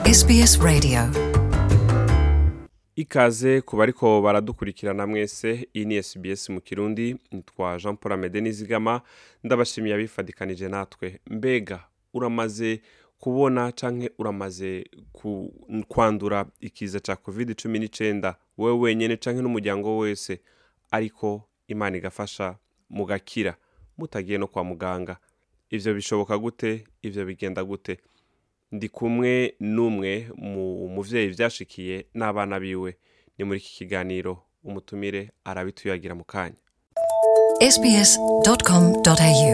SBS Radio ikaze ku bariko baradukurikirana mwese iyi ni SBS mu kirundi nitwa Jean Paul Amede Nizigama ndabashimiye abifadikanije natwe mbega uramaze kubona canke uramaze ku, kwandura ikiza ca covid cumi n'icenda wewe wenyene canke n'umuryango wese ariko imana igafasha mugakira mutagiye no kwa muganga ivyo bishoboka gute ivyo bigenda gute ndi kumwe n'umwe mu muvyeyi vyashikiye n'abana biwe ni muri iki kiganiro umutumire arabituyagira mu kanya sbs.com.au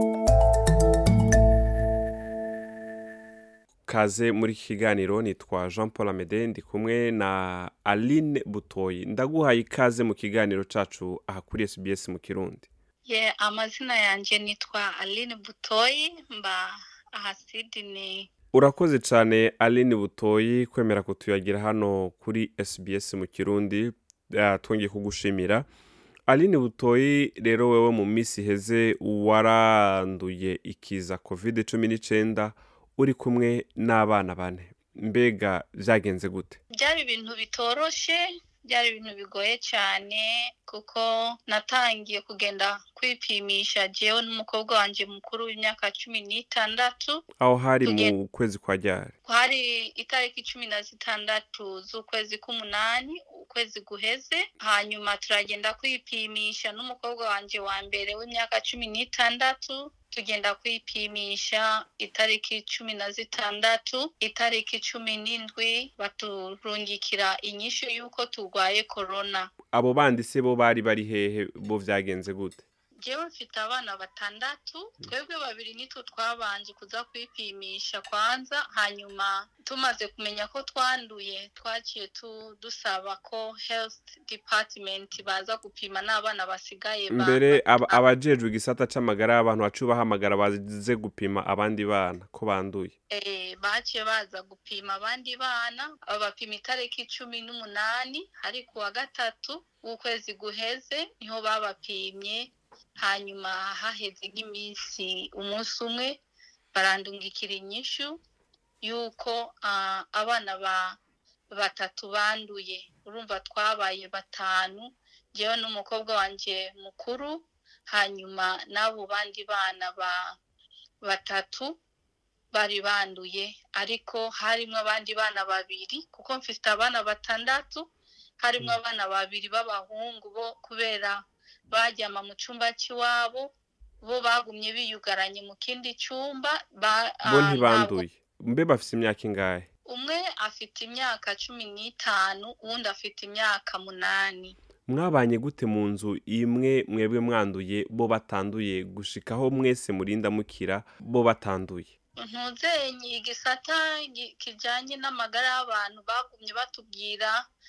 kaze muri iki kiganiro nitwa jean paul amede ndi kumwe na aline butoyi ndaguhaye ikaze mu kiganiro cacu aha kuri sbs mu kirundi ye amazina yanjye nitwa aline butoyi mba aha sidini urakoze cyane aline butoyi kwemera kutuyagira hano kuri sbs mu kirundi Ah, twongeye kugushimira aline butoyi rero wewe mu minsi iheze waranduye ikiza covid cumi n'icenda uri kumwe n'abana bane mbega vyagenze gute byari ibintu bitoroshe byari ibintu bigoye cyane kuko natangiye kugenda kwipimisha jewe n'umukobwa wanjye mukuru w'imyaka cumi n'itandatu aho hari mu Tuge- kwezi kwa ryari hari itariki cumi na zitandatu z'ukwezi k'umunani ukwezi guheze hanyuma turagenda kwipimisha n'umukobwa wanjye wa mbere w'imyaka cumi n'itandatu tugenda kwipimisha itariki cumi na zitandatu itariki cumi n'indwi baturungikira inyishu y'uko turwaye korona abo bandi se bo bari bari hehe bo vyagenze gute jewe mfite abana batandatu twebwe babiri nitwo twabanje kuza kwipimisha kwanza hanyuma tumaze kumenya ko twanduye twaciye tu- dusaba ko health department baza gupima n'abana basigaye ba- mbere aba- abajejwe igisata c'amagara y'abantu baciye bahamagara baze gupima abandi bana ko banduye eh, baciye baza gupima abandi bana babapima itariki cumi n'umunani ari ku wa gatatu w'ukwezi guheze niho babapimye hanyuma haheze nk'iminsi umunsi umwe barandungikira inyishu y'uko ah, abana ba batatu banduye urumva twabaye batanu njyewe n'umukobwa wanjye mukuru hanyuma n'abo bandi bana ba batatu bari banduye ariko harimo abandi bana babiri kuko mfite abana batandatu harimo abana babiri b'abahungu bo kubera bajyama mu cyumba cy'iwabo bo bagumye biyugaranye mu kindi cyumba ba- bo ah, ntibanduye mbe bafise imyaka ingahe umwe afite imyaka cumi n'itanu uwundi afite imyaka munani mwabanye gute mu nzu imwe mwebwe mwanduye bo batanduye gushikaho mwese murinda mukira bo batanduye ntuzenye igisata gi- kijanye n'amagara y'abantu bagumye batubwira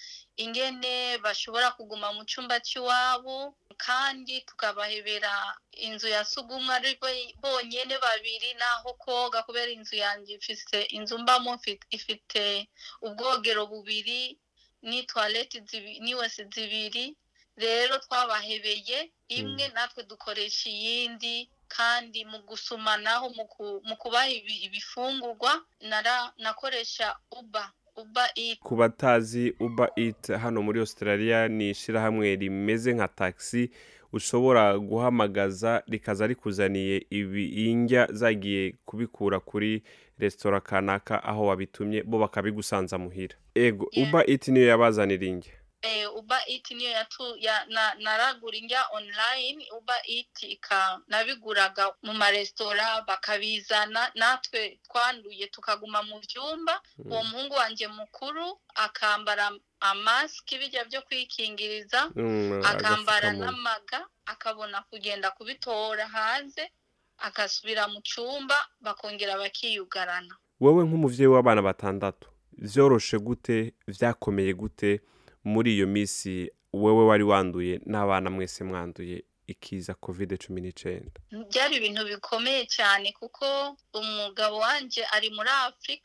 ingene bashobora kuguma mu cyumba cy'iwabo kandi tukabahebera inzu ya sugumwe ari bo- bonyene babiri n'aho koga kubera inzu yanjye ifise inzu mbamo mfi- ifite ubwogero bubiri ni toilette zibi- n'iwese zibiri rero twabahebeye imwe natwe dukoresha iyindi kandi mu gusumanaho mu ku- mu kubaha ibi- ibifungurwa nara- nakoresha uba uba eat ku batazi uber eat hano muri australia ni ishirahamwe rimeze nka taxi ushobora guhamagaza rikaza rikuzaniye ibi indya zagiye kubikura kuri resitora kanaka aho wabitumye bo bakabigusanza muhira ego Yeah. uber eat niyo yabazanira indya eh, uba eat niyo yatu ya, na, naragura indya online uba eat ika nabiguraga mu maresitora bakabizana natwe twanduye tukaguma mu byumba uwo muhungu wanjye mukuru akambara amasiki bijya byo kwikingiriza Mm, akambara agapfukamunwa. n'amaga akabona kugenda kubitora hanze agasubira mu cyumba bakongera bakiyugarana wewe nk'umuvyeyi w'abana batandatu vyoroshe gute vyakomeye gute muri iyo misi wewe wari wanduye n'abana mwese mwanduye ikiza covid cumi n'icenda byari ibintu bikomeye cyane kuko umugabo wanjye ari muri afurika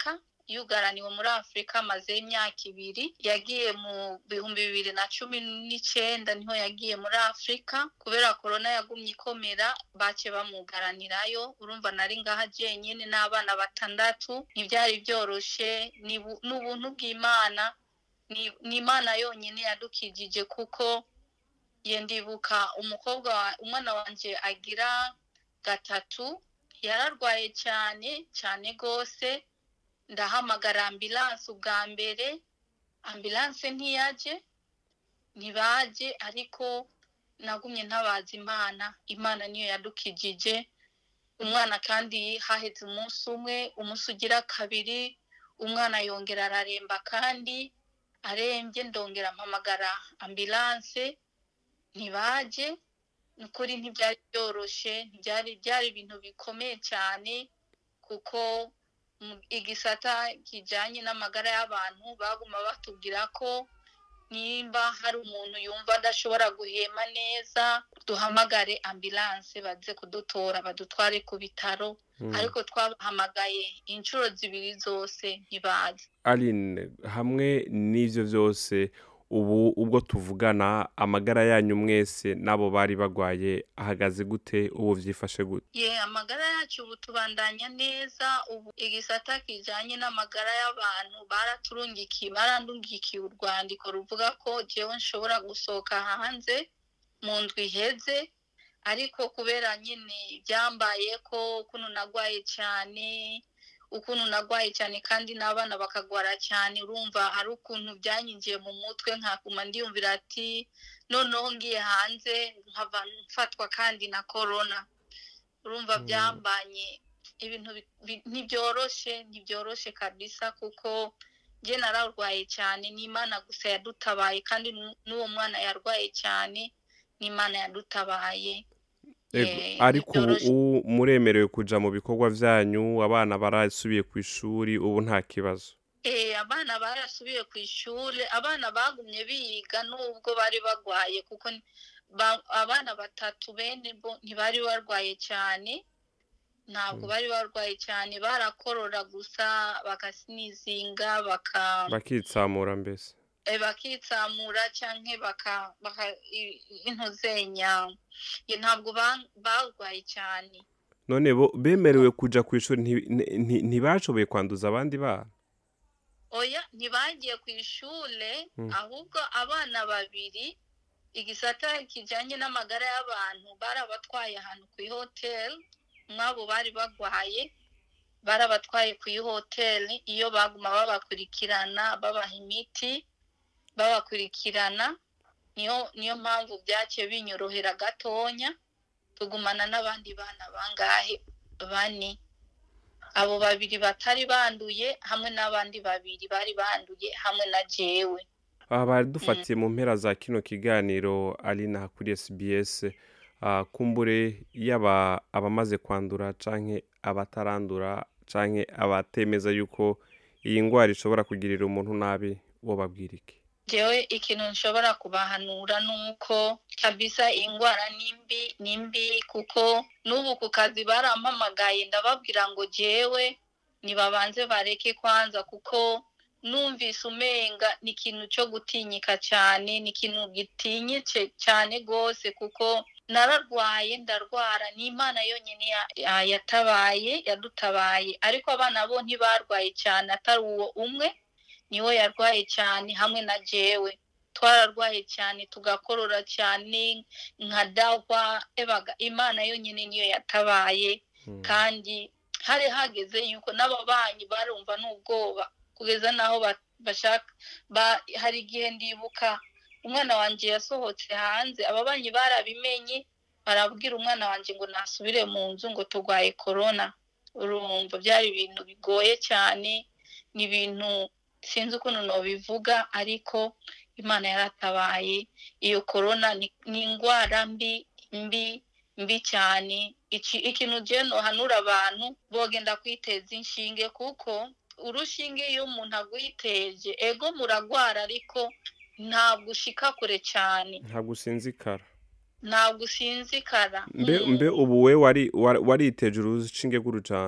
yugaraniwe muri afurika amaze imyaka ibiri yagiye mu bihumbi bibiri na cumi n'icenda niho yagiye muri afurika kubera korona yagumye ikomera bace bamugaranirayo urumva nari ngaha jenyine n'abana batandatu ntibyari byoroshe ni bu- ni ubuntu bw'imana ni ni imana yonyine yadukijije kuko ye ndibuka umukobwa wa- umwana wanje agira gatatu yararwaye cyane cyane rwose ndahamagara ambilanse ubwa mbere ambilanse ntiyaje ntibaje ariko nagumye ntabaza imana imana niyo yadukijije umwana kandi haheze umunsi umwe umunsi ugira kabiri umwana yongera araremba kandi arembye ndongera mpamagara ambilanse ntibaje ni ukuri ntibyari byoroshye ntibyari byari ibintu bikomeye cyane kuko mu igisata kijyanye n'amagara y'abantu baguma batubwira ko nimba hari umuntu yumva adashobora guhema neza duhamagare ambilanse baze kudutora badutware ku bitaro ariko twabahamagaye inshuro zibiri zose ntibaze aline hamwe n'ibyo byose ubu ubwo tuvugana amagara yanyu mwese n'abo bari bagwaye ahagaze gute ubu byifashe gute ye amagara yacu ubu tubandanya neza ubu igisata kijyanye n'amagara y'abantu baraturungikiye barandungikiye urwandiko ruvuga ko jewe nshobora gusohoka hanze mu ndwi iheze ariko kubera nyine byambaye ko ukuntu nagwaye cyane ukuntu nagwaye cyane kandi n'abana bakagwara cyane urumva hari ukuntu byanyinjiye mu mutwe nkakuma ndiyumvira ati noneho ngiye hanze nkava mfatwa kandi na korona urumva Mm. byambanye ibintu bi- bi- ntibyoroshe ntibyoroshe kabisa kuko njye nararwaye cyane n'imana gusa yadutabaye kandi nu- n'uwo mwana yarwaye cyane n'imana yadutabaye Ego, Eh, ariko ubu ntivyoroshe. ubu muremerewe kuja mu bikorwa vyanyu abana barasubiye ku ishuri ubu nta kibazo Eh, abana barasubiye ku ishuri abana bagumye biga nubwo bari bagwaye kuko ni- ba- abana batatu bene bo ntibari barwaye cyane ntabwo Mm. bari barwaye cyane barakorora gusa bakasinizinga baka bakitsamura mbese eh, bakitsamura canke baka baka i- intuzenya Ye, ntabwo ba- barwaye cyane none bo bemerewe kuja ku ishuri nti- nti- ntibashoboye kwanduza abandi bana oya ntibagiye ku ishure Mm. ahubwo abana babiri igisata kijanye n'amagara y'abantu barabatwaye ahantu ku ihoteli mwabo bari bagwaye barabatwaye ku ihoteli iyo baguma babakurikirana babaha imiti babakurikirana niyo niyo mpamvu byaciye binyorohera gatonya tugumana n'abandi bana bangahe bane abo babiri batari banduye hamwe n'abandi babiri bari banduye hamwe na jewe aha bari dufatiye mu mpera za kino kiganiro alina kuri sbs ah, kumbure yaba abamaze kwandura canke abatarandura canke abatemeza yuko iyi ngwara ishobora kugirira umuntu nabi wo babwira iki jewe ikintu nshobora kubahanura ni uko kabisa iyi ndwara ni mbi ni mbi kuko n'ubu ku kazi barampamagaye ndababwira ngo jewe nibabanze bareke kwanza kuko numvise umenga ni ikintu cyo gutinyika cyane ni ikintu gitinyitse cyane rwose kuko nararwaye ndarwara ni imana yonyine ya- ya- yatabaye yadutabaye ariko abana bo ntibarwaye cyane atari uwo umwe niwe yarwaye cyane hamwe na jewe twararwaye cyane tugakorora cyane nka dahwa ebaga imana yonyine niyo yatabaye Mm. kandi hari hageze yuko n'ababanyi barumva n'ubwoba kugeza n'aho ba- bashaka ba- hari igihe ndibuka umwana wanjye yasohotse hanze ababanyi barabimenye barabwira umwana wanjye ngo nasubire mu nzu ngo turwaye korona urumva byari ibintu bigoye cyane ni ibintu sinzi ukuntu nobivuga ariko imana yaratabaye iyo korona ni ni indwara mbi mbi mbi cyane Iki- ikintu je nohanura abantu bogenda kwiteza inshinge kuko urushinge iyo umuntu agwiteje ego muragwara ariko ntabwo ushika kure cyane ntabwo usinzikara ntabwo usinzikara mbe Mm. mbe ubu we wari wari- wariteje urushinge rw'urucanco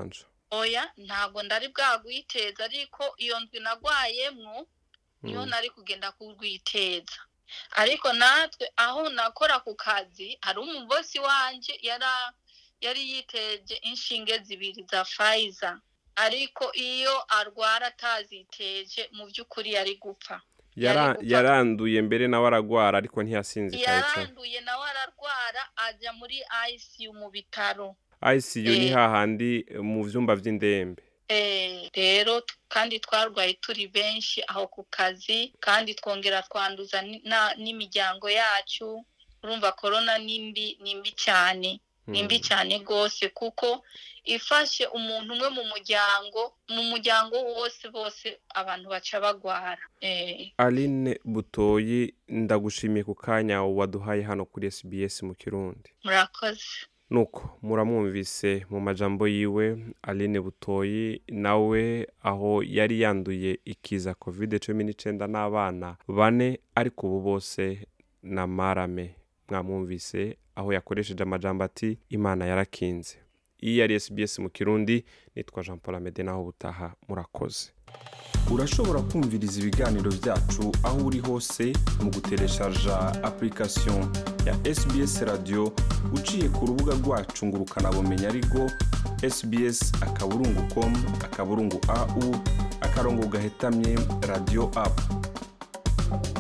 oya ntabwo ndari bwagwiteza ariko iyo ndwi nagwayemwo niho Mm. nari kugenda kurwiteza ariko natwe aho nakora ku kazi hari umubosi wanje yara yari yiteje inshinge zibiri za fayiza ariko iyo arwara ataziteje mu by'ukuri yari gupfa Yara- yari gupfa. yaranduye mbere nawe aragwara ariko ntiyasinzikaye cyane yaranduye nawe ararwara ajya muri ICU mu bitaro ICU ni Eh. hahandi eh, mu vyumba vy'indembe Eh, rero t- kandi twarwaye turi benshi aho ku kazi kandi twongera twanduza ni- na- n'imiryango yacu urumva korona ni mbi ni mbi cyane ni mbi Mm. cyane rwose kuko ifashe umuntu umwe mu muryango mu muryango wose bose abantu baca bagwara Eh, Aline Butoyi ndagushimiye ku kanya waduhaye hano kuri SBS mu Kirundi murakoze nuko muramwumvise mu majambo yiwe Aline Butoyi nawe aho yari yanduye ikiza covid cumi n'icyenda n'abana bane ariko ubu bose na marame mwamwumvise aho yakoresheje amajambo ati imana yarakinze iyi yari SBS mu kirundi nitwa Jean Paul Amede naho ubutaha murakoze urashobora kumviriza ibiganiro byacu aho uri hose mu gutereshaja application ya sbs radio uciye ku rubuga rwacu ngo ukanabumenya ariko sbs akaburungu com akaburungu au akarongo gahetamye radio app